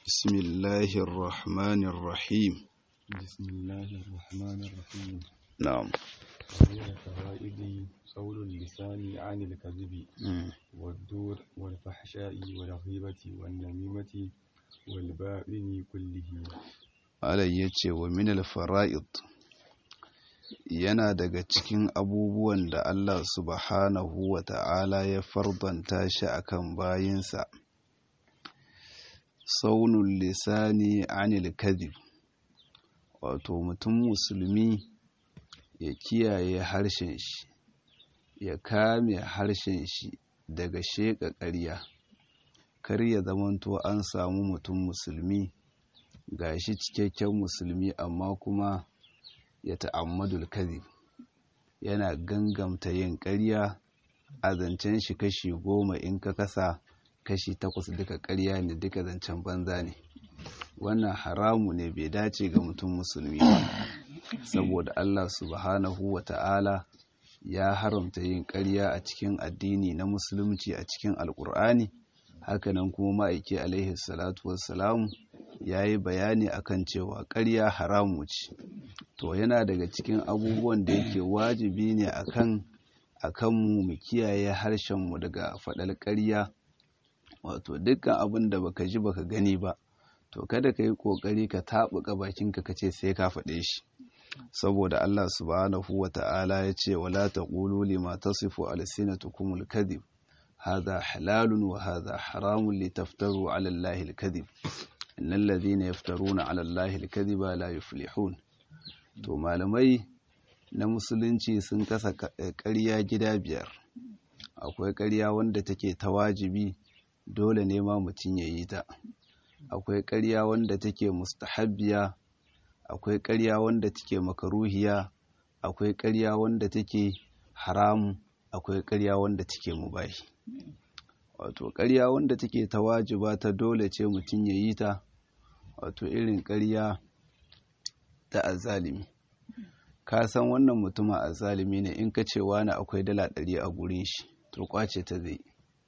بسم الله الرحمن الرحيم بسم الله الرحمن الرحيم نعم من الفوائد قول اللسان عن الكذب مم. والدور والفحشاء والغيبة والنميمة والباطن كله Malam ya ce wa minal fara'id yana daga cikin abubuwan da Allah subhanahu wa ta'ala ya fardanta shi akan bayinsa. Saunul lisani anil kadhib wato mutum musulmi ya kiyaye harshen shi, ya kame harshen shi daga sheƙa ƙarya, kar ya zamanto an samu mutum musulmi ga shi cikakken musulmi amma kuma ya ta'ammadul kadhib yana gangamta yin ƙarya a zancen shi kashi goma in ka kasa kashi takwas duka ƙarya ne duka zancen banza ne wannan haramu ne bai dace ga mutum musulmi ba saboda Allah subhanahu wa ta'ala ya haramta yin ƙarya a cikin addini na musulunci a cikin alƙur'ani hakanan kuma ma'aiki alaihi salatu wassalamu ya yi bayani akan cewa ƙarya haramu ce to yana daga cikin abubuwan da yake wajibi ne akan akanmu mu kiyaye harshenmu daga faɗar ƙarya wato dukkan abin da baka ji baka gani ba to kada ka yi ƙoƙari ka taɓuka bakinka ka ce sai ka faɗe shi saboda Allah subhanahu wa ta'ala ya ce wala taqulu lima tasifu alsinatukumul kadhib hadha halalun wa hadha haramun litaftaru ala allahi alkadhib innal ladhina yaftaruna ala allahi alkadhiba la yuflihun to malamai na musulunci sun kasa ƙarya gida biyar akwai ƙarya wanda take ta wajibi dole ne ma mutum ya yi ta akwai ƙarya wanda take mustahabbiya akwai ƙarya wanda take makaruhiya akwai ƙarya wanda take haram akwai ƙarya wanda take mubahi wato ƙarya wanda take ta wajiba ta dole ce mutum ya yi ta wato irin ƙarya ta azalimi ka san wannan mutumin azalimi ne in ka ce wani akwai dala ɗari a gurin shi to kwace ta zai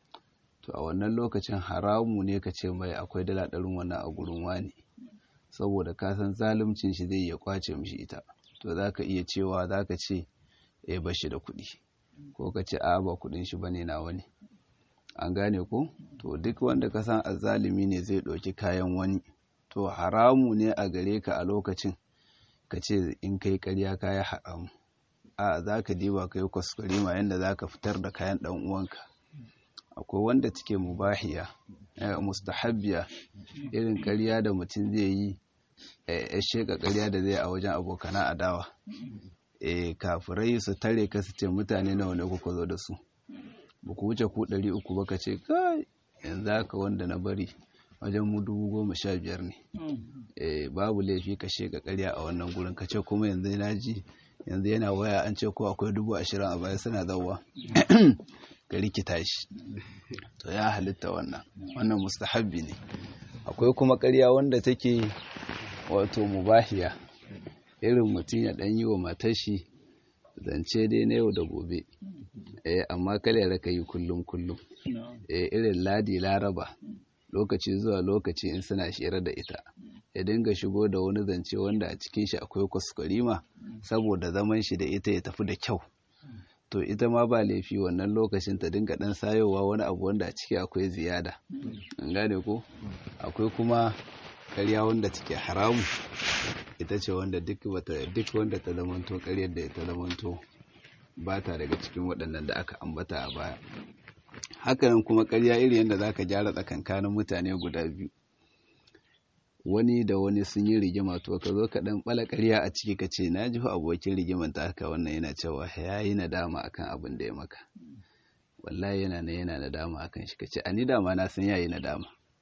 to a wannan lokacin haramu ne ka ce mai akwai dala ɗarin wannan a gurin wani saboda ka san zaluncin shi zai iya kwace mishi ita to za ka iya cewa za ka ce ya bashi da kuɗi ko ka ce a ba kuɗin shi bane na wani an gane ko to duk wanda ka san azalimi ne zai ɗauki kayan wani to haramu ne a gare ka a lokacin ka ce in kai karya kaya haramu a za ka diba ka yi kwaskwarima yadda za ka fitar da kayan ɗan uwanka akwai wanda take mubahiya mustahabbiya irin karya da mutum zai yi ya sheka karya da zai a wajen abokana adawa e kafirai su tare ka su ce mutane nawa ne kuka zo da su ba ku wuce ku ɗari uku ba ka ce kai yanzu haka wanda na bari wajen mu dubu goma sha biyar ne babu laifi ka sheka karya a wannan gurin ka ce kuma yanzu na ji yanzu yana waya an ce ko akwai dubu ashirin a baya suna zauwa ka rikita shi to ya halitta wannan wannan mustahabbi ne akwai kuma karya wanda take wato mubahiya irin mutum ya ɗan yi wa matashi zance dai na yau da gobe eh amma kada ya raka yi kullum kullum eh irin ladi laraba lokaci zuwa lokaci in suna shira da ita ya dinga shigo da wani zance wanda a cikin shi akwai kwaskwarima saboda zaman shi da ita ya tafi da kyau to ita ma ba laifi wannan lokacin ta dinga dan sayowa wani abu wanda a ciki akwai ziyada an gane ko akwai kuma karya wanda take haramu ita ce wanda duk wata duk wanda ta zamanto karyar da ta zamanto ba ta daga cikin waɗannan da aka ambata a baya hakanan kuma karya iri yadda za ka gyara tsakankanin mutane guda biyu wani da wani sun yi rigima to ka zo ka dan bala karya a ciki ka ce na ji abokin rigiman ta haka wannan yana cewa ya yi nadama akan abin da ya maka wallahi yana na yana nadama akan shi ka ce a ni dama na san yayi nadama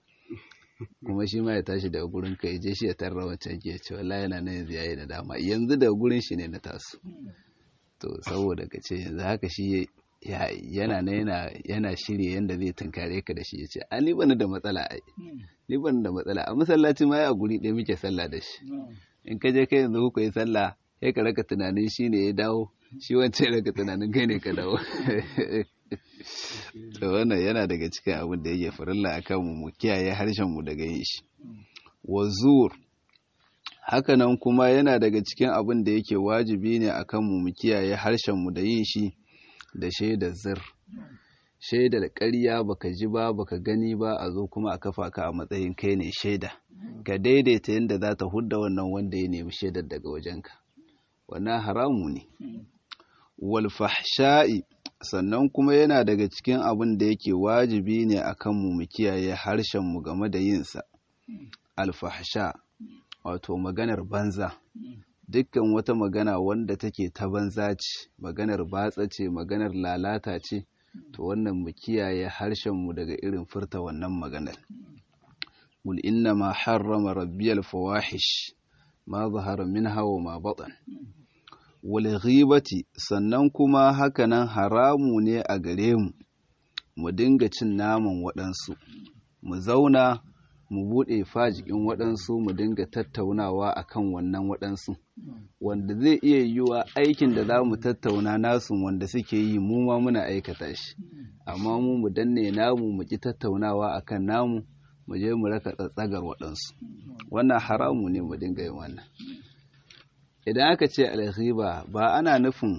kuma shi ma ya tashi daga gurin ka ya je shi ya tarra wancan ke ce wallahi yana na yanzu yayi nadama yanzu daga gurin shi ne na taso to saboda ka ce yanzu haka shi yana na yana yana shirye yanda zai tunkare ka da shi ya ce a ni bani da matsala ai ni bani da matsala a masallaci ma ya guri ɗaya muke sallah da shi in ka je kai yanzu kuka yi sallah sai ka raka tunanin shi ne ya dawo shi wancan raka tunanin kai ne ka dawo to wannan yana daga cikin abin da yake farilla akan mu mu kiyaye harshen mu daga yin shi wazur hakanan kuma yana daga cikin abin da yake wajibi ne akan mu mu kiyaye harshen mu da yin shi da shaidar zir shaidar ƙarya baka ji ba baka gani ba a zo kuma a kafa ka a matsayin kai ne shaida ka daidaita yadda za ta hudda wannan wanda ya nemi shaidar daga wajenka wannan haramu ne wal fahsha'i sannan kuma yana daga cikin abin da yake wajibi ne akan mu mu kiyaye harshen mu game da yin sa al fahsha wato maganar banza dukkan wata magana wanda take ta banza ce maganar batsa ce maganar lalata ce to wannan mu kiyaye harshenmu daga irin furta wannan maganar qul inna ma harrama rabbiyal fawahish ma zahara minha wa ma batan wal ghibati sannan kuma hakanan haramu ne a gare mu mu dinga cin naman waɗansu mu zauna mu buɗe fajikin waɗansu mu dinga tattaunawa akan wannan waɗansu wanda zai iya yiwuwa aikin da za mu tattauna nasu wanda suke yi mu ma muna aikata shi amma mu mu danne namu mu ki tattaunawa akan namu mu je mu raka tsatsagar waɗansu wannan haramu ne mu dinga yin wannan idan aka ce alghiba ba ana nufin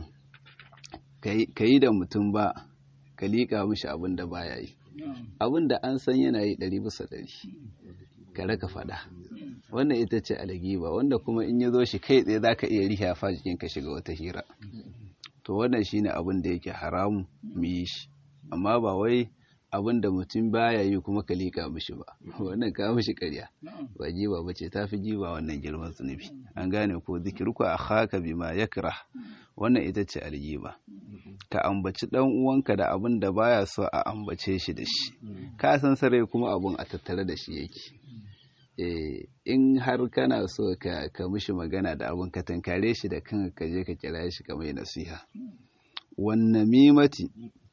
ka yi da mutum ba ka liƙa mishi abin da baya yi abin da an san yana yi ɗari bisa ɗari ka raka faɗa wannan ita ce algiba wanda kuma in ya zo shi kai tsaye za ka iya riha fa jikin ka shiga wata hira to wannan shine abin da yake haramu mu yi shi amma ba wai abin da mutum baya yi kuma ka liƙa mishi ba wannan ka mishi ƙarya ba giba ba ce ta fi giba wannan girman zunubi an gane ko zikirku a haka bima yakra wannan ita ce algiba ka ambaci dan uwanka da abin da baya so a ambace shi da shi ka san sarai kuma abun a tattare da shi yake eh in har kana so ka ka mishi magana da abun ka tankare shi da kanka ka je ka kira shi ka mai nasiha wan namimati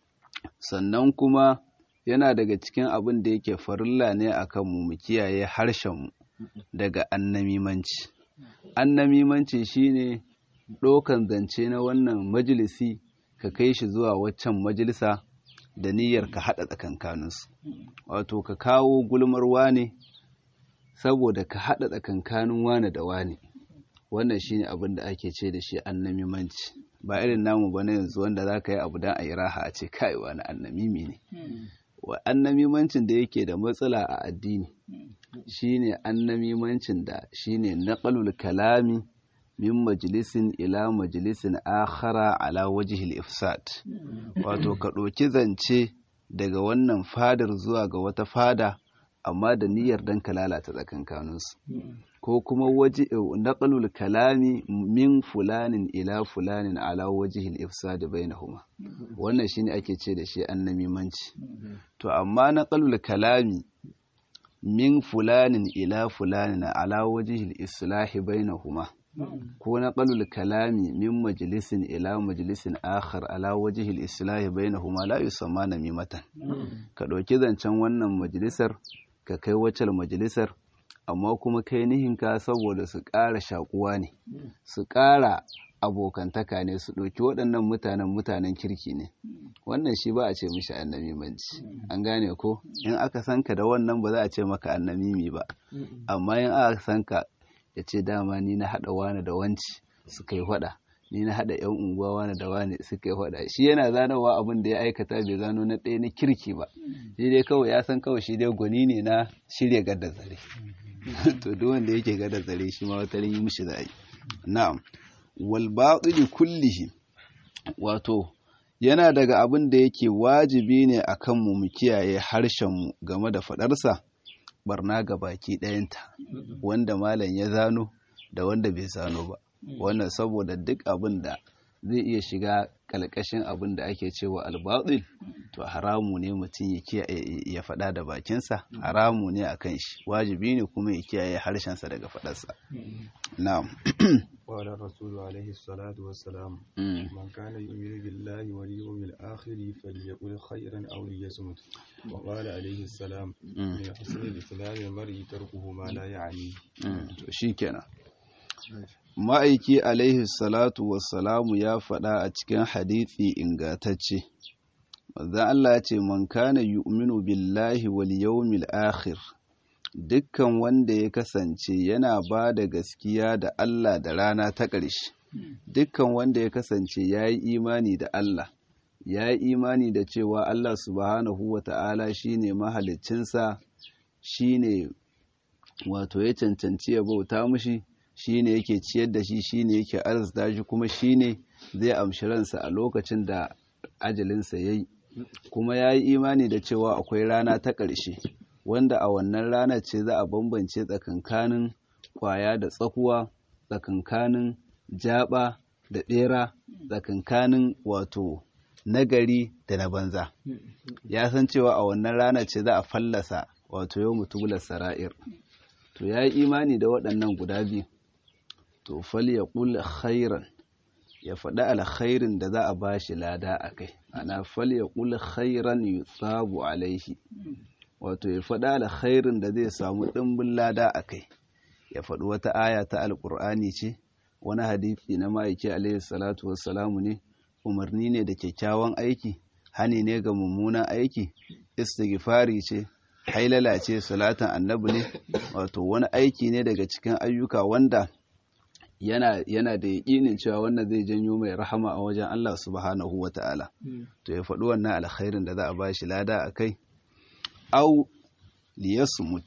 sannan kuma yana daga cikin abin da yake farilla ne akan mu mu kiyaye harshen mu daga annamimanci annamimanci shine ɗaukan zance na wannan majalisi ka kai shi zuwa waccan majalisa da niyyar ka haɗa tsakankaninsu wato ka kawo gulmar wane saboda ka haɗa tsakankanin wane da wane wannan shine abin da ake ce da shi annamimanci ba irin namu ba na yanzu wanda za ka yi abu don a yi raha a ce kai wani annamimi ne wa annamimancin da yake da matsala a addini shine annamimancin da shine naqalul kalami min majalisin ila majalisin akhara ala wajihil ifsad wato ka ɗauki zance daga wannan fadar zuwa ga wata fada amma da niyyar dan ka lalata tsakankaninsu ko kuma waje naqalul kalami min fulanin ila fulanin ala wajihil ifsad bainahuma wannan shine ake ce da shi annamimanci to amma naqalul kalami min fulanin ila fulanin ala wajihil islahi bainahuma ko na ƙalul kalami min majalisin ila majalisin akhar ala wajihil islahi bainahuma la yusamma namimatan ka ɗauki zancen wannan majalisar ka kai wacce majalisar amma kuma kai nihinka saboda su ƙara shakuwa ne su ƙara abokantaka ne su ɗauki waɗannan mutanen mutanen kirki ne wannan shi ba a ce mishi annamimanci an gane ko in aka san ka da wannan ba za a ce maka annamimi ba amma in aka san ka ya ce dama ni na haɗa wani da wanci suka yi faɗa ni na haɗa yan unguwa wani da wani suka yi faɗa shi yana zanowa abin da ya aikata bai zano na ɗaya na kirki ba shi dai kawai ya san kawai shi dai gwani ne na shirya gada zare to duk wanda yake gada zare shi ma wata yi mishi za a yi na'am wal batili kullihi wato yana daga abin da yake wajibi ne akan mu mu kiyaye harshen mu game da faɗarsa barna ga baki ɗayanta wanda malam ya zano da wanda bai zano ba wannan saboda duk abin da zai iya shiga kalkashin abin da ake cewa albatil to haramu ne mutum ya faɗa da bakinsa haramu ne a kan shi wajibi ne kuma ya kiyaye harshensa daga faɗarsa na'am قال الرسول عليه الصلاة والسلام من كان يؤمن بالله واليوم الآخر فليقل خيرا أو ليصمت وقال عليه السلام من حسن الإسلام المرء تركه ما لا يعنيه شيكنا ma'aiki alaihi salatu wassalamu ya faɗa a cikin hadithi ingatacce manzon Allah ya ce man kana yu'minu billahi wal yawmil akhir dukkan wanda ya kasance yana ba da gaskiya da Allah da rana ta ƙarshe dukkan wanda ya kasance ya yi imani da Allah ya yi imani da cewa Allah subhanahu wa ta'ala shi ne mahalicinsa shi ne wato ya cancanci ya bauta mushi shi ne yake ciyar da shi shi ne yake arzita shi kuma shi ne zai amshi ransa a lokacin da ajalinsa ya yi kuma ya yi imani da cewa akwai rana ta ƙarshe wanda a wannan ranar ce za a bambance tsakankanin kwaya da tsakuwa tsakankanin jaba da ɓera tsakankanin wato nagari da na banza ya san cewa a wannan ranar ce za a fallasa wato yau mutubular sara'ir to ya yi imani da waɗannan guda biyu to fal ya ƙula khairan ya faɗi alkhairin da za a ba shi lada a kai ana fal ya ƙula khairan yutsabu alaihi wato ya faɗi alkhairin da zai samu ɗimbin lada a kai ya faɗi wata aya ta alƙur'ani ce wani hadisi na ma'aiki alaihi salatu wassalamu ne umarni ne da kyakkyawan aiki hani ne ga mummunan aiki istighfari ce hailala ce salatan annabi ne wato wani aiki ne daga cikin ayyuka wanda yana yana da yaƙinin cewa wannan zai janyo mai rahama a wajen Allah subhanahu wata'ala to ya faɗi wannan alkhairin da za a bashi lada a kai au liyasmut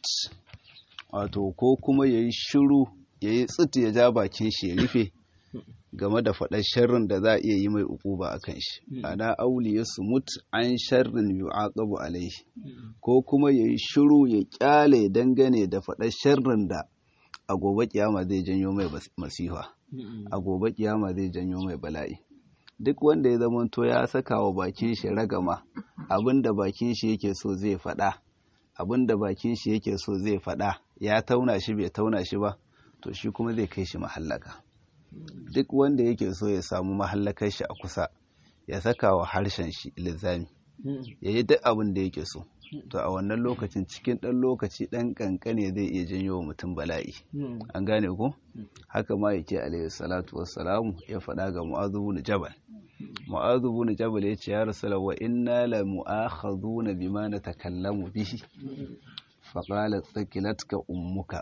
wato ko kuma yayi shiru yayi tsit ya ja bakin shi ya rufe game da faɗar sharrin da za a iya yi mai ukuba a kan shi ana auli ya sumut an sharrin yu'aqabu alaihi ko kuma yayi shiru ya kyale dangane da faɗar sharrin da a gobe kiyama zai janyo mai masifa a gobe kiyama zai janyo mai bala'i duk wanda ya zama to ya saka wa bakin shi ragama abinda bakin shi yake so zai faɗa abinda bakin shi yake so zai faɗa ya tauna shi bai tauna shi ba to shi kuma zai kai shi mahallaka duk wanda yake so ya samu mahallakar shi a kusa ya saka wa harshen shi lizami ya yi duk abin da yake so to a wannan lokacin cikin ɗan lokaci ɗan ƙanƙane zai iya janyo wa mutum bala'i an gane ko haka ma yake alaihi salatu wassalamu ya faɗa ga mu'adhu bin jabal mu'adhu bin jabal ya ce ya rasulullah wa inna la mu'akhaduna bima natakallamu bihi faqalat thaqilatka ummuka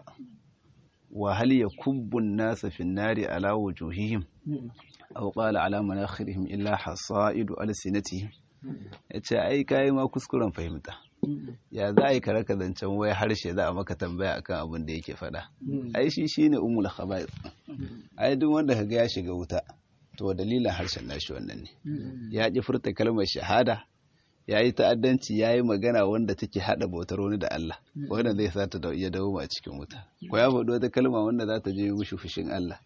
wa hal yakubbu an-nasa fi an-nari ala wujuhihim aw qala ala manakhirihim illa hasaidu alsinatihim yace ai kai ma kuskuren fahimta ya za a yi kare zancen wai harshe za a maka tambaya akan abin da yake faɗa ai shi shine umul khaba'is ai duk wanda kaga ya shiga wuta to dalilin harshen nashi wannan ne ya ki furta kalmar shahada ya yi ta'addanci ya yi magana wanda take haɗa bautar wani da Allah wanda zai sa ta iya dawo a cikin wuta ko ya faɗi wata kalma wanda za ta je mushi fushin Allah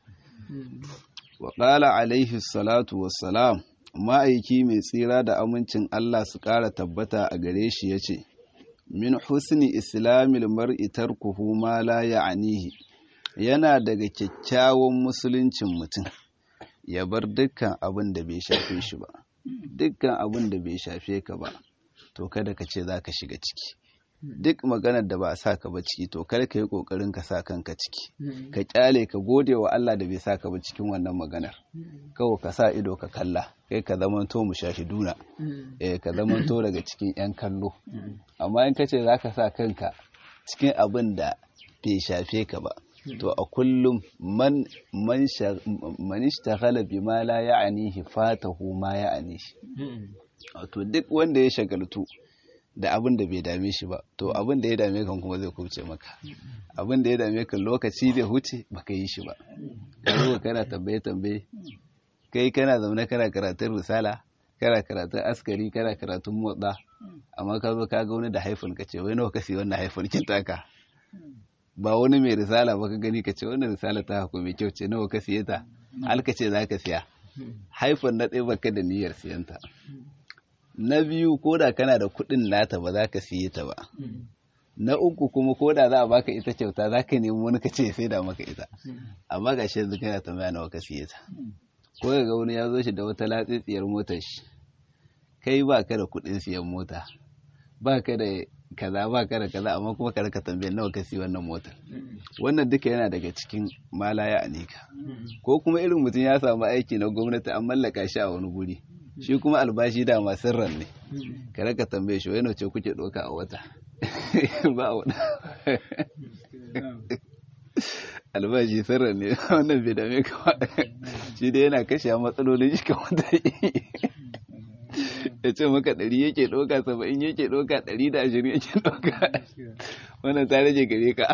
wa qala alaihi salatu wassalam ma'aiki mai tsira da amincin Allah su ƙara tabbata a gare shi ya ce min husni islamil mar'i tarkuhu ma la ya'nihi yana daga kyakkyawan musuluncin mutum ya bar dukkan abin da bai shafe shi ba dukkan abin da bai shafe ka ba to kada ka ce za ka shiga ciki duk maganar da ba a sa ka ba ciki to kada ka yi kokarin ka sa kanka ciki ka kyale ka gode wa Allah da bai sa ka ba cikin wannan maganar kawai ka sa ido ka kalla kai ka zamanto mu shahiduna eh ka zamanto daga cikin yan kallo amma in ka ce za ka sa kanka cikin abin da bai shafe ka ba to a kullum man man man ishtaghala bima la ya'nihi fatahu ma ya'nihi to duk wanda ya shagaltu da abin da bai dame shi ba to abin da ya dame kan kuma zai kubce maka abin da ya dame kan lokaci zai huce baka yi shi ba ka zo kana tambaye tambaye kai kana zaune kana karatun risala kana karatun askari kana karatun motsa amma ka zo ka ga wani da haifin ka ce wai nawa ka siya wannan haifin kin taka ba wani mai risala ba ka gani ka ce wannan risala ta hako mai kyau ce nawa ka siye ta alka ce za ka siya haifin na ɗaya baka da niyyar siyanta na biyu ko da kana da kuɗin nata ba za ka siye ta ba na uku kuma ko da za a baka ita kyauta za ka nemi wani ka ce sai da maka ita amma ga shi yanzu kana tambaya nawa ka siye ta ko ga wani ya zo shi da wata latsitsiyar motar shi kai ba ka da kuɗin siyan mota ba ka da kaza ba ka da kaza amma kuma ka raka tambayar nawa ka siya wannan motar wannan duka yana daga cikin malaya anika ko kuma irin mutum ya samu aiki na gwamnati an mallaka shi a wani guri shi kuma albashi da masu ran ne kare ka tambaye shi wani ce kuke ɗauka a wata ba a wata albashi sirran ne wannan bai dame ka shi dai yana kashe matsalolin shi kamar da ya ce maka ɗari yake ɗauka saba'in yake ɗauka ɗari da ashirin yake ɗauka wannan ta rage gare ka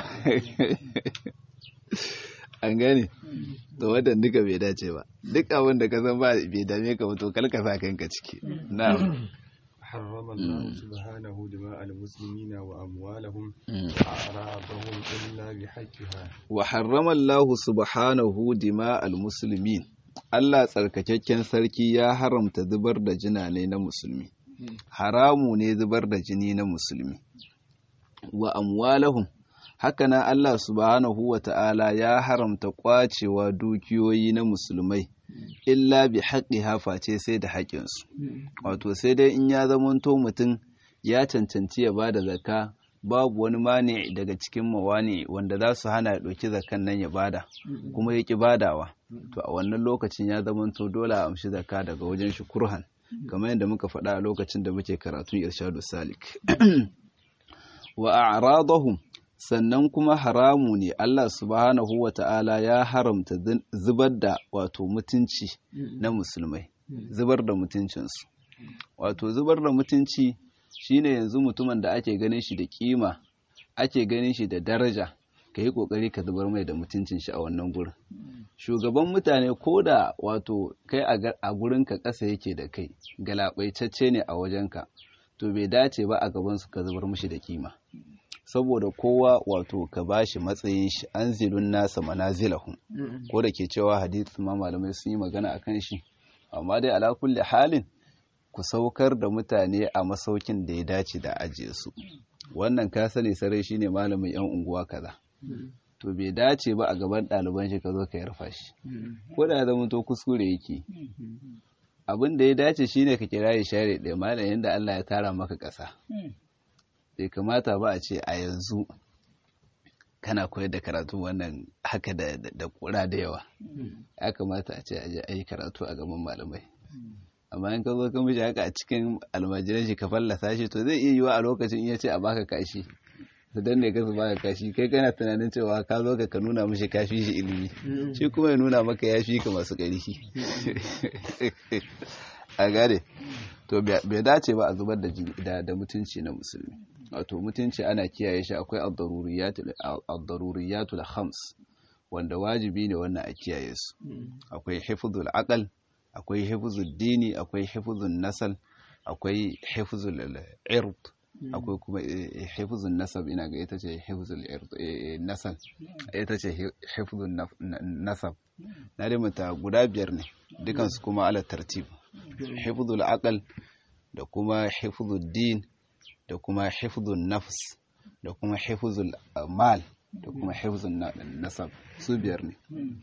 an gane to wannan duka bai dace ba duk abin da ka san ba bai dame ka ba to kalka sa kanka ciki na'am حرم الله سبحانه دماء المسلمين وأموالهم وأعراضهم إلا بحقها وحرم الله سبحانه دماء المسلمين Allah tsarkakakken sarki ya haramta zubar da jinane na musulmi haramu ne zubar da jini na musulmi wa amwalahum hakanan Allah subhanahu wa ta'ala ya haramta kwacewa dukiyoyi na musulmai illa bi haƙi face sai da haƙinsu wato sai dai in ya zamanto mutum ya cancanci ya ba da zaka babu wani mani daga cikin mawani wanda za su hana ya ɗauki zakan nan ya bada kuma ya ƙi badawa to a wannan lokacin ya zamanto dole a amshi zaka daga wajen shi kurhan kamar yadda muka faɗa a lokacin da muke karatun irshadu salik wa a'radahum sannan kuma haramu ne Allah subhanahu wa ta'ala ya haramta zubar da wato mutunci na musulmai zubar da mutuncinsu wato zubar da mutunci shine yanzu mutumin da ake ganin shi da kima ake ganin shi da daraja ka yi kokari ka zubar mai da mutuncin shi a wannan gurin shugaban mutane ko da wato kai a gurin ka ƙasa yake da kai galabaitacce ne a wajenka to bai dace ba a gaban su ka zubar mishi da kima saboda kowa wato ka bashi matsayin shi an zilun nasa manazilahum ko da ke cewa hadith ma malamai sun yi magana akan shi amma dai ala kulli halin ku saukar da mutane a masaukin da ya dace da ajiye su wannan ka sani sarai shine malamin yan unguwa kaza to bai dace ba a gaban ɗaliban shi ka zo ka yarfa shi ko da zama to kuskure yake abin da ya dace shine ka kira ya share ɗaya malam yadda Allah ya tara maka ƙasa bai kamata ba a ce a yanzu kana koyar da karatu wannan haka da kura da yawa ya kamata a ce a yi karatu a gaban malamai amma in ka zo ka mishi haka a cikin almajiran shi ka fallasa shi to zai iya yiwa a lokacin in ya ce a baka kashi su danne ka su baka kashi kai kana tunanin cewa ka zo ka nuna mishi kafi shi ilimi shi kuma ya nuna maka ya fi ka masu ƙarfi a gane to bai dace ba a zubar da mutunci na musulmi wato mutunci ana kiyaye shi akwai ad-daruriyatul khams wanda wajibi ne wannan a kiyaye su akwai hifzul aqal akwai hifzul dini akwai hifzul nasal akwai hifzul ird akwai kuma hifzul nasab ina ga ita ce hifzul ird nasal ita ce hifzul nasab na da mata guda biyar ne dukansu kuma ala tartib hifzul aqal da kuma hifzul din da kuma hifzun nafs da kuma hifzul mal da kuma hifzun nasab su biyar ne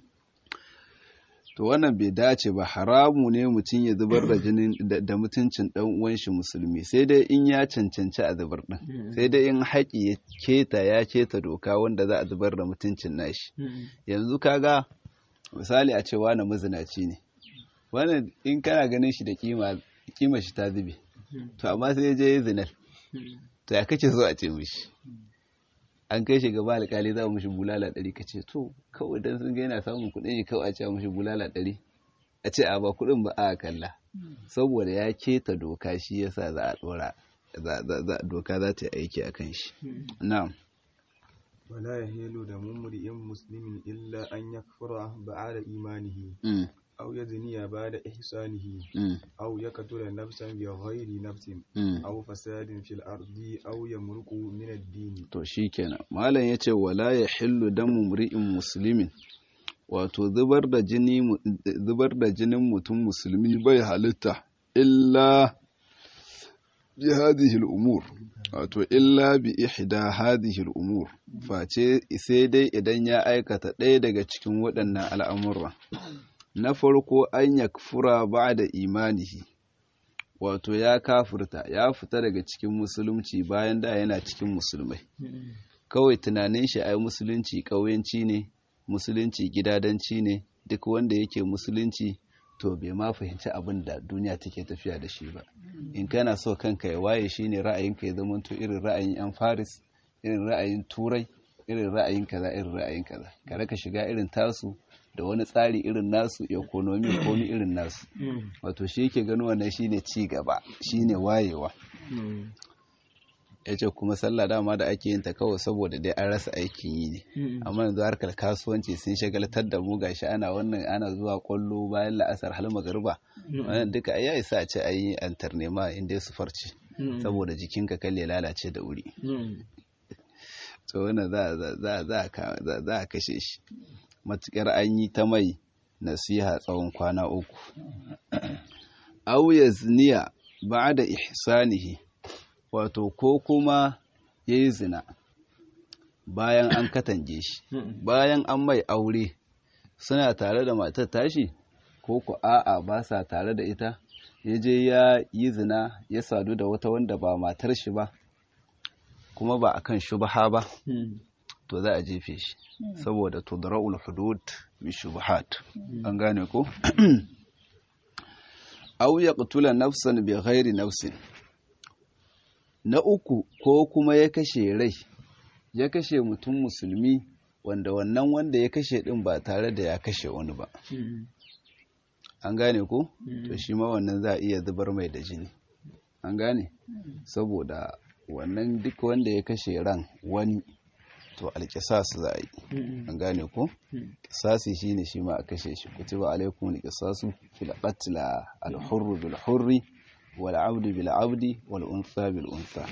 to wannan bai dace ba haramu ne mutum ya zubar da jinin da mutuncin dan uwan shi musulmi sai dai in ya cancanci a zubar din sai dai in haƙi ya keta ya keta doka wanda za a zubar da mutuncin nashi yanzu kaga misali a ce wani mazinaci ne wannan in kana ganin shi da kima kima shi ta zube to amma sai ya je ya zinar to ya kace so a ce mishi an kai shi gaba alƙali za mu mishi bulala ɗari ka ce to kawai dan sun ga yana samun kuɗin shi kawai a ce mishi bulala ɗari a ce a ba kuɗin ba a kalla saboda ya keta doka shi yasa za a ɗora doka za ta yi aiki a kan shi na'am ولا يهيل دم امرئ مسلم إلا أن يكفر بعد إيمانه أو يزني بعد إحسانه أو يقتل نفسا بغير نفس أو فساد في الأرض أو يمرق من الدين to shikenan malam yace wala yahillu damu mri'in muslimin wato zubar da jini zubar da jinin mutum musulmi bai halitta illa bi hadhihi al-umur wato illa bi ihda hadhihi al-umur face sai dai idan ya aikata ɗaya daga cikin waɗannan al'amura na farko an yakfura ba da imanihi wato ya kafurta ya fita daga cikin musulunci bayan da yana cikin musulmai kawai tunanin shi ai musulunci ƙauyenci ne musulunci gidadanci ne duk wanda yake musulunci to bai ma fahimci abin da duniya take tafiya da shi ba in kana so kanka ya waye shine ra'ayinka ya zama to irin ra'ayin yan faris irin ra'ayin turai irin ra'ayin kaza irin ra'ayin kaza ka raka shiga irin tasu da wani tsari irin nasu economy komi irin nasu wato shi yake gano wannan shine ci gaba shine wayewa ya ce kuma sallah dama da ake yin ta kawai saboda dai an rasa aikin yi ne amma yanzu harkar kasuwanci sun shagaltar da mu gashi ana wannan ana zuwa kwallo bayan la'asar hal magariba wannan duka ya isa a ce ayi antar nema inda su farce saboda jikinka kalle lalace da wuri to wannan za a kashe shi matukar an yi ta mai nasiha tsawon kwana uku au yazniya ba'da ihsanihi wato ko kuma ya yi zina bayan an katange shi bayan an mai aure suna tare da matar tashi ko ku a'a ba sa tare da ita ya je ya yi zina ya sadu da wata wanda ba matar shi ba kuma ba akan shubha ba to za a jefe shi saboda tudra'ul hudud bi shubhat an gane ko aw yaqtula nafsan bi ghairi nafsin na uku ko kuma ya kashe rai ya kashe mutum musulmi wanda wannan wanda ya kashe din ba tare da ya kashe wani ba an gane ko to shi ma wannan za a iya zubar mai da jini an gane saboda wannan duk wanda ya kashe ran wani to alƙisas za a yi an gane ko ƙisasi shine shi ma a kashe shi kutiba alaikum alƙisasu fil qatl al hurr bil hurri wal abdu bil abdi wal untha bil untha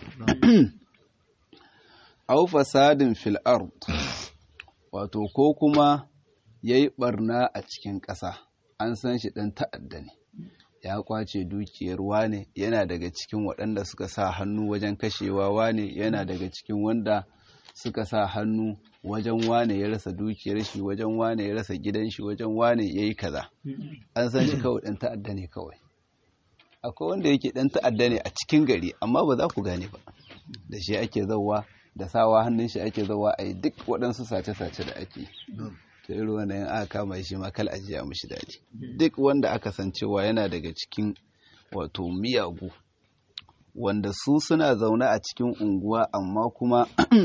aw fasadin fil ard wato ko kuma yayi barna a cikin ƙasa an san shi dan ta'adda ne ya kwace dukiyar wane yana daga cikin waɗanda suka sa hannu wajen kashewa wane yana daga cikin wanda suka sa hannu wajen wane ya rasa dukiyar shi wajen wane ya rasa gidan shi wajen wane ya yi kaza an san shi kawai ɗan ta'adda ne kawai akwai wanda yake ɗan ta'adda ne a cikin gari amma ba za ku gane ba da shi ake zauwa da sawa hannun shi ake zauwa a yi duk waɗansu sace-sace da ake ta irin wanda yin aka kama shi ma kal ajiya mishi daɗi duk wanda aka san cewa yana daga cikin wato miyagu wanda su suna zaune a cikin unguwa amma kuma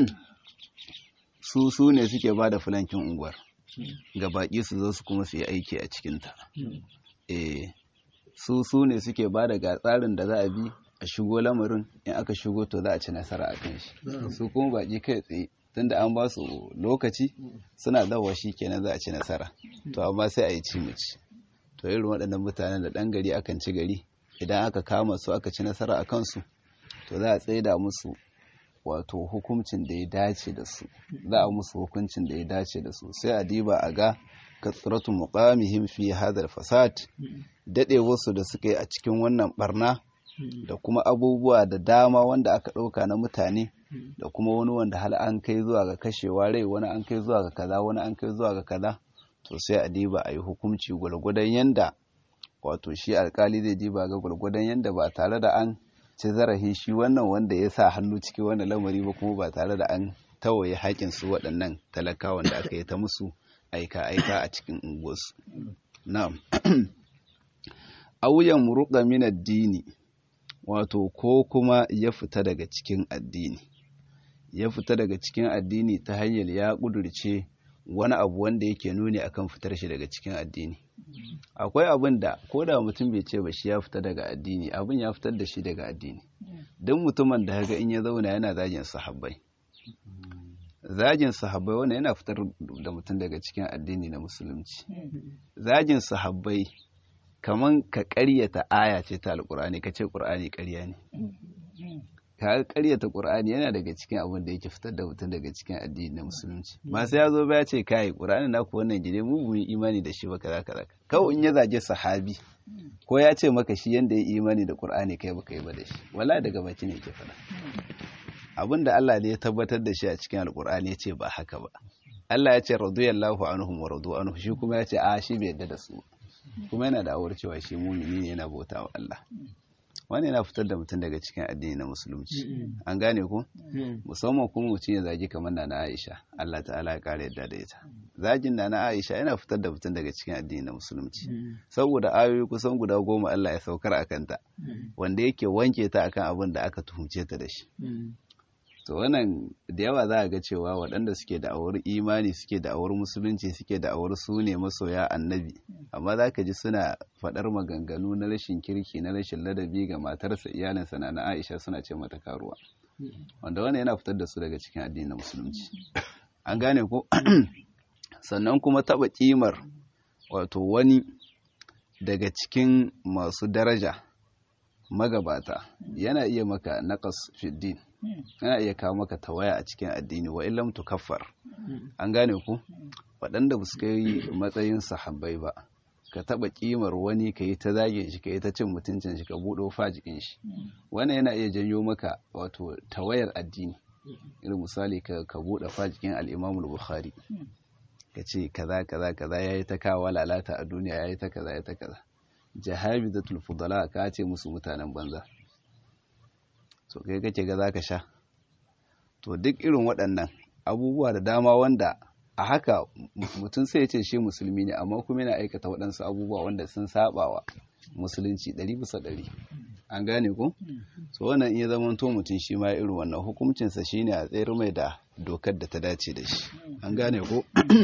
su su ne suke ba da filankin unguwar ga baƙi su zo su kuma su yi aiki a cikinta eh su su ne suke ba da ga tsarin da za a bi a shigo lamarin in aka shigo to za a ci nasara a kan shi su kuma baƙi kai tsaye tunda an ba su lokaci suna dawa shi kenan za a ci nasara to amma sai a yi ci mace to irin waɗannan mutanen da ɗan gari akan ci gari idan aka kama su aka ci nasara a kansu to za a tsaida musu wato hukuncin da ya dace da su za a musu hukuncin da ya dace da su sai a diba a ga katsiratu muqamihim fi hadal fasad dade wasu da suka yi a cikin wannan barna da kuma abubuwa da dama wanda aka ɗauka na mutane da kuma wani wanda hal an kai zuwa ga kashewa rai wani an kai zuwa ga kaza wani an kai zuwa ga kaza to sai a diba a yi hukunci gwalgwadon yanda wato shi alkali zai diba ga gwalgwadon yanda ba tare da an ci zarafin shi wannan wanda ya sa hannu cikin wannan lamari ba kuma ba tare da an tawaye haƙin su waɗannan talakawan da aka yi ta musu aika-aika a cikin unguwarsu na'am auyan muruqa min addini wato ko kuma ya fita daga cikin addini ya fita daga cikin addini ta hanyar ya kudurce wani abu wanda yake nuni akan fitar shi daga cikin addini akwai abin da ko da mutum bai ce ba shi ya fita daga addini abin ya fitar da shi daga addini duk mutumin da haka in ya zauna yana zagin sahabbai zagin sahabbai wannan yana fitar da mutum daga cikin addini na musulunci zagin sahabbai kaman ka ƙaryata aya ce ta alƙur'ani ka ce ƙur'ani ƙarya ne ka ƙaryata ƙur'ani yana daga cikin abin da yake fitar da mutum daga cikin addini na musulunci ba sai ya zo ba ya ce kai ƙur'ani na ku wannan gide mu mu imani da shi ba kaza kaza kawai in ya zage sahabi ko ya ce maka shi yanda ya imani da ƙur'ani kai baka yi ba da shi wala daga baki ne yake faɗa abin da Allah ne ya tabbatar da shi a cikin alƙur'ani ya ce ba haka ba Allah ya ce radiyallahu anhum wa radu anhu shi kuma ya ce a shi bai yarda da su kuma yana da awar cewa shi mumini ne yana bauta wa Allah wani yana fitar da mutum daga cikin addini na musulunci an gane ko musamman kuma mutum ya zagi kamar na na Aisha Allah ta'ala ya kare yadda da ita zagin na na Aisha yana fitar da mutum daga cikin addini na musulunci saboda ayoyi kusan guda goma Allah ya saukar a kanta wanda yake wanke ta akan abin da aka tuhumce ta da shi to wannan da yawa za a ga cewa waɗanda suke da awar imani suke da awar musulunci suke da awar su ne masoya annabi amma za ka ji suna faɗar maganganu na rashin kirki na rashin ladabi ga matarsa iyalinsa na aisha suna ce mata karuwa wanda wannan yana fitar da su daga cikin addinin musulunci an gane ko sannan kuma taɓa ƙimar wato wani daga cikin masu daraja magabata yana iya maka naqas fiddin yana iya kawo maka tawaya a cikin addini wa illam tukaffar an gane ku waɗanda ba su kai matsayin sahabbai ba ka taɓa ƙimar wani ka yi ta zage shi ka yi ta cin mutuncin shi ka buɗo fajikin shi wannan yana iya janyo maka wato tawayar addini irin misali ka ka buɗe fajikin al-Imam bukhari ka ce kaza kaza kaza yayi ta kawo lalata a duniya yayi ta kaza yayi ta kaza jahabizatul fudala ka ce musu mutanen banza so kai kake ga zaka sha to duk irin waɗannan abubuwa da dama wanda a haka mutum sai ya ce shi musulmi ne amma kuma yana aikata waɗansu abubuwa wanda sun sabawa musulunci ɗari bisa ɗari an gane ko so wannan iya zama to mutum shi ma irin wannan hukuncinsa shine a tsayar mai da dokar da ta dace da shi an gane ko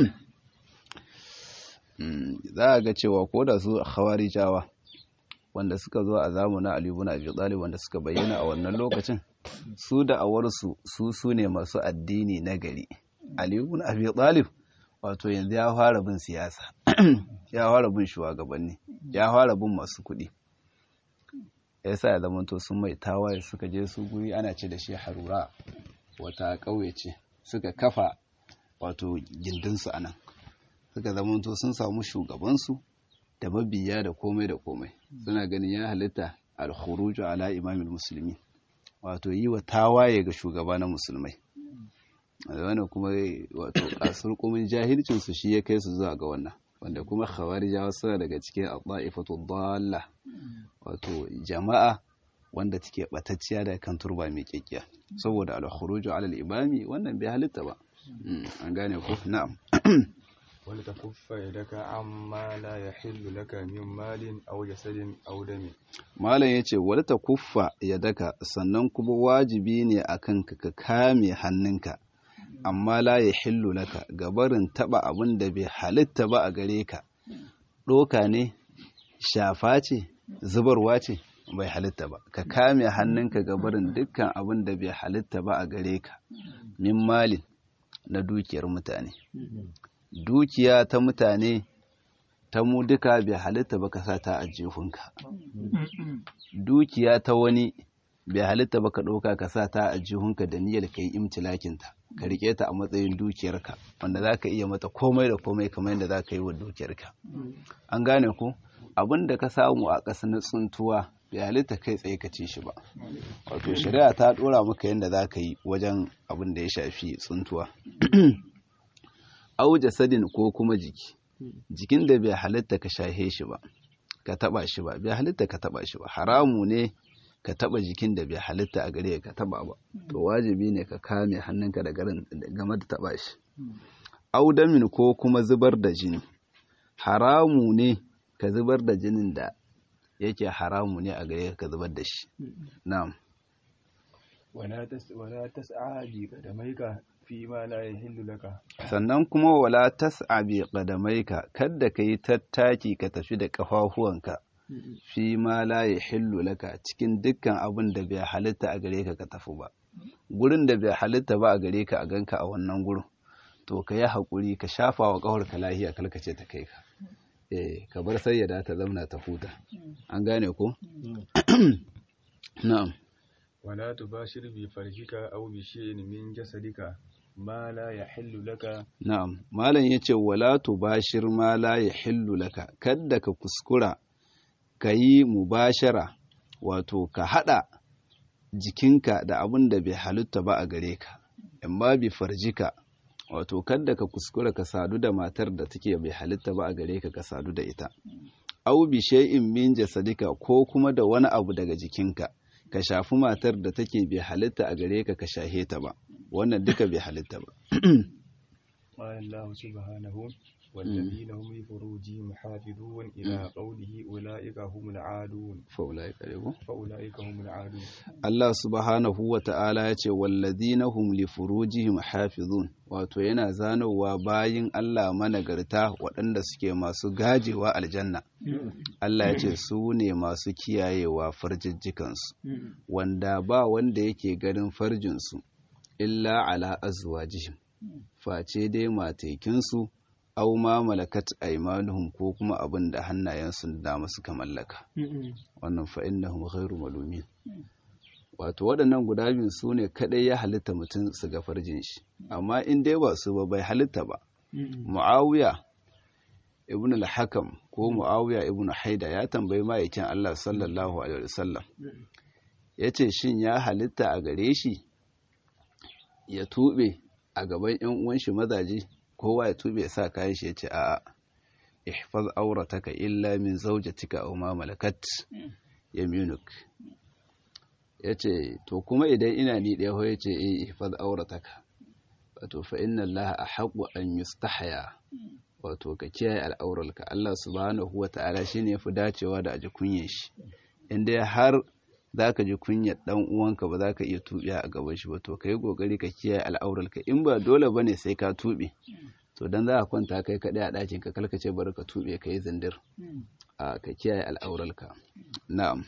za a ga cewa ko da su khawarijawa wanda suka zo a zamanin Ali ibn Abi Talib wanda suka bayyana a wannan lokacin su da awarsu su su ne masu addini na gari Ali ibn Abi Talib wato yanzu ya fara bin siyasa ya fara bin shugabanni ya fara bin masu kuɗi yasa ya zamanto sun mai tawaye suka je su guri ana ce da shi harura wata ƙauye ce suka kafa wato gindinsu a nan suka zamanto sun samu shugabansu da mabiya da komai da komai suna ganin ya halitta alkhuruju ala imamil musulmi wato yi wa tawaye ga shugaba na musulmai wannan kuma wato kasar kumin jahilcin su shi ya kai su zuwa ga wannan wanda kuma khawarijawa suna daga cikin al-da'ifatu dalla wato jama'a wanda take batacciya da kan turba mai kekkiya saboda al-khuruju ala al-imami wannan bai halitta ba an gane ko na'am ولتكف يدك عما لا يحل لك من مال أو جسد أو دم malam yace wala ta kuffa yadaka sannan kuma wajibi ne akan ka ka kame hannunka amma la yahillu laka gabarin taba abin da bai halitta ba a gare ka doka ne shafa ce zubarwa ce bai halitta ba ka kame hannunka gabarin dukkan abin da bai halitta ba a gare ka min malin na dukiyar mutane dukiya ta mutane ta mu duka bai halitta ba ka sa ta a jihunka dukiya ta wani bai halitta ba ka ɗauka ka sa ta a jihunka da niyyar ka yi imtilakinta ka riƙe ta a matsayin dukiyarka wanda za ka iya mata komai da komai kamar yadda za ka yi wa dukiyarka an gane ku abin da ka samu a ƙasa na tsuntuwa bai halitta kai tsaye ka ci shi ba wato shari'a ta ɗora maka yadda za ka yi wajen abin da ya shafi tsuntuwa au jasadin ko kuma jiki jikin da bai halitta ka shahe shi ba ka taba shi ba bai halitta ka taba shi ba haramu ne ka taba jikin da bai halitta a gare ka taba ba to wajibi ne ka kame hannunka da garin game da taba shi au damin ko kuma zubar da jini haramu ne ka zubar da jinin da yake haramu ne a gare ka zubar da shi na'am ولا تس ولا تسعى بقدميك فيما لا يحل لك sannan kuma wala tas'a bi qadamaika kada ka yi tattaki ka tafi da kafafuwanka fi ma la yahillu laka cikin dukkan abin da bai halitta a gare ka ka tafi ba gurin da bai halitta ba a gare ka a ganka a wannan gurin to ka yi haƙuri ka shafa wa ƙawar ka lahiya kalkace ta kai ka eh ka bar sayyada ta zauna ta huta an gane ko na'am ولا تباشر بفرجك أو بشيء من جسدك ما لا يحل لك Na'am, Malam ya ce, Wala tubashir ma la ya hillu laka, kadda ka kuskura ka yi mubashara, wato ka haɗa jikinka da abin da bai halitta ba a gare ka, in ba bi farjika, wato kadda ka kuskura ka sadu da matar da take bai halitta ba a gare ka ka sadu da ita. au bi shay'in min jasadika ko kuma da wani abu daga jikinka ka shafi matar da take bai halitta a gare ka ka shahe ta ba wannan duka bai halitta ba قال الله سبحانه والذين هم لفروجهم حافظون إلى قوله أولئك هم العادون فأولئك فأولئك هم العادون Allah subhanahu wa ta'ala ya ce wallazina hum li furujihim hafizun wato yana zanowa bayin Allah managarta waɗanda suke masu gajewa aljanna Allah ya ce su ne masu kiyayewa farjijjikansu wanda ba wanda yake ganin farjinsu illa ala azwajihim face dai matekinsu au ma malakat aimanuhum ko kuma abin da hannayensu da dama suka mallaka wannan fa innahum ghairu malumin wato waɗannan guda biyu su ne kaɗai ya halitta mutum su ga farjin shi amma in dai ba su ba bai halitta ba muawiya ibn al-hakam ko muawiya ibn haida ya tambayi ma'aikin Allah sallallahu alaihi wasallam yace shin ya halitta a gare shi ya tube a gaban yan uwan shi mazaje kowa ya tube sa kayan shi yace a'a ihfaz aurataka illa min zawjatika aw ma malakat yaminuk yace to kuma idan ina ni ɗaya ho yace eh ihfaz aurataka wato fa inna allaha ahqqu an yustahya wato ka kiyaye al'aurarka Allah subhanahu wa ta'ala shine yafi dacewa da aji kunye shi inda har zaka ji kunyar dan uwanka ba zaka iya tubiya a gaban shi ba to kai kokari ka kiyaye al'aurarka in ba dole bane sai ka tube to dan za ka kwanta kai kadai a ɗakin ka kalkace bari ka tube kai zindir a ka kiyaye al'aurarka na'am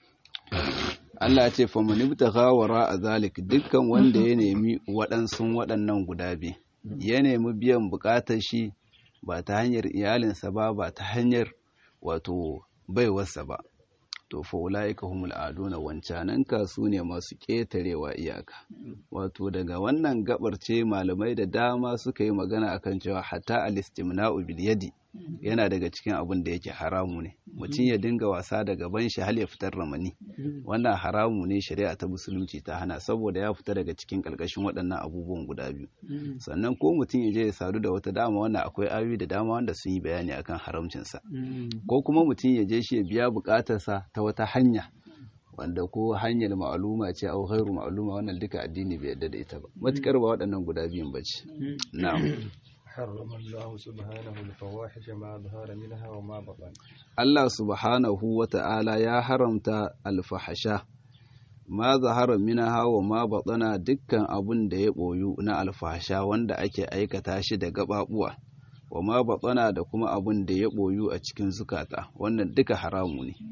Allah ya ce fa man ibtagha wara zalik dukkan wanda ya nemi waɗansu waɗannan guda biyu ya nemi biyan buƙatar shi ba ta hanyar iyalinsa ba ba ta hanyar wato baiwarsa ba to fa ulaika humul aduna wancanan su ne masu ƙetarewa iyaka wato daga wannan gabar ce malamai da dama suka yi magana akan cewa hatta al-istimna'u bil yadi yana daga cikin abin da yake haramu ne mutum ya dinga wasa da gaban shi hal ya fitar ramani wannan haramu ne shari'a ta musulunci ta hana saboda ya fita daga cikin karkashin waɗannan abubuwan guda biyu sannan ko mutum ya je ya sadu da wata dama wannan akwai ayoyi da dama wanda sun yi bayani akan haramcinsa ko kuma mutum ya je shi ya biya buƙatarsa ta wata hanya wanda ko hanyar ma'aluma ce au ghairu ma'aluma wannan duka addini bai yarda da ita ba matukar ba waɗannan guda biyun bace na'am حرم الله سبحانه الفواحش ما ظهر منها وما بطن Allah subhanahu wa ta'ala ya haramta alfahasha ma zahara minaha wa ma batsana dukkan abun da ya ɓoyu na alfahasha wanda ake aikata shi da gaɓaɓuwa wa ma batsana da kuma abun da ya ɓoyu a cikin zukata wannan duka haramu ne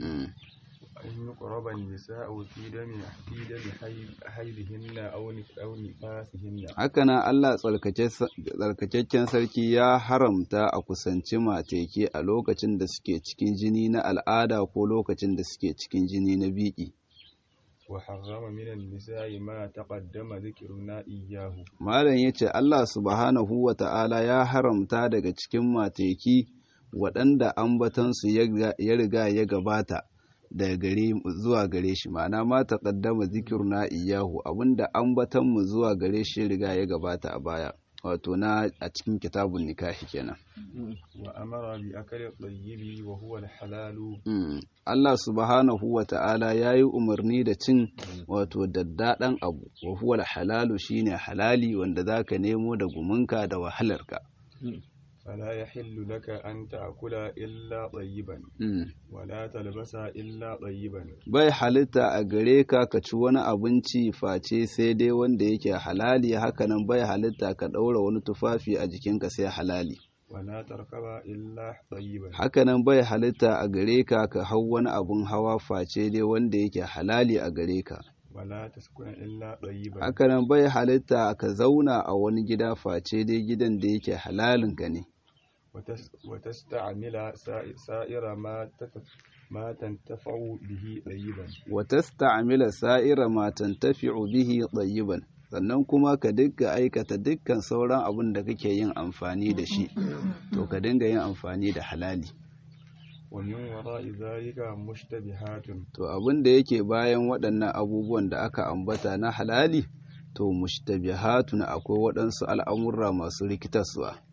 أن يقرب النساء في دم في دم حيضهن أو أو نفاسهن hakanan Allah tsarkakakken sarki ya haramta a kusanci mateke a lokacin da suke cikin jini na al'ada ko lokacin da suke cikin jini na biki وحرم من النساء ما تقدم ذكرنا إياه malam yace Allah subhanahu wa ta'ala ya haramta daga cikin mateki waɗanda ambatansu ya riga ya gabata daga gare zuwa gare shi ma'ana ma taqaddama zikruna iyahu abinda ambatan mu zuwa gare shi riga ya gabata a baya wato na a cikin kitabun nikahi kenan وأمر بأكل الطيب وهو الحلال Allah subhanahu wa ta'ala ya yi umarni da cin wato daddaɗan abu wa huwa halalu shine halali wanda zaka nemo da gumunka da wahalarka فلا يحل لك أن تأكل إلا طيبا ولا تلبس إلا طيبا bai halitta a gare ka ka ci wani abinci face sai dai wanda yake halali hakanan bai halitta ka ɗaura wani tufafi a jikinka sai halali ولا تركب إلا طيبا hakanan bai halitta a gare ka ka hau wani abun hawa face dai wanda yake halali a gare ka ولا تسكن إلا طيبا hakanan bai halitta ka zauna a wani gida face dai gidan da yake halalinka ne وتس وتستعمل سا- سائر ما تت- ما تنتفع به طيبا watasta'mila sa'ira ma tantafi'u bihi tayyiban sannan kuma ka dinga aikata dukkan sauran abin da kake yin amfani da shi to ka dinga yin amfani da halali ومن وراء ذلك مشتبهات to abin da yake bayan waɗannan abubuwan da aka ambata na halali to mushtabihatun akwai waɗansu al'amurra masu rikitarsuwa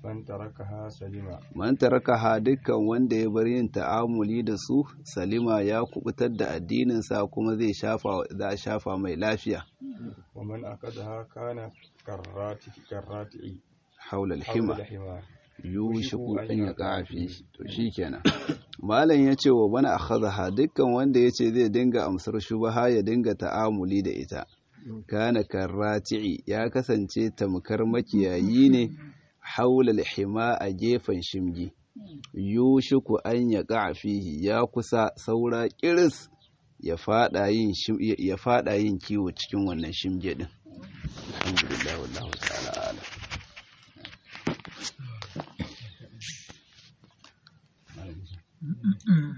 man tarakaha salima man tarakaha dukkan wanda ya bar yin ta'amuli da su salima ya kubutar da addininsa kuma zai shafa za shafa mai lafiya wa man akadaha kana karrati karrati haula alhima hima yushiku an ya kafi to shikenan malam ya ce wa bana akhadha dukkan wanda ya ce zai dinga amsar shubaha ya dinga ta'amuli da ita kana karrati'i ya kasance tamkar makiyayi ne haula alhima a gefen shimgi yushiku an ya fihi ya kusa saura kiris ya fada yin ya fada yin kiwo cikin wannan shimge din alhamdulillah wallahu ta'ala alam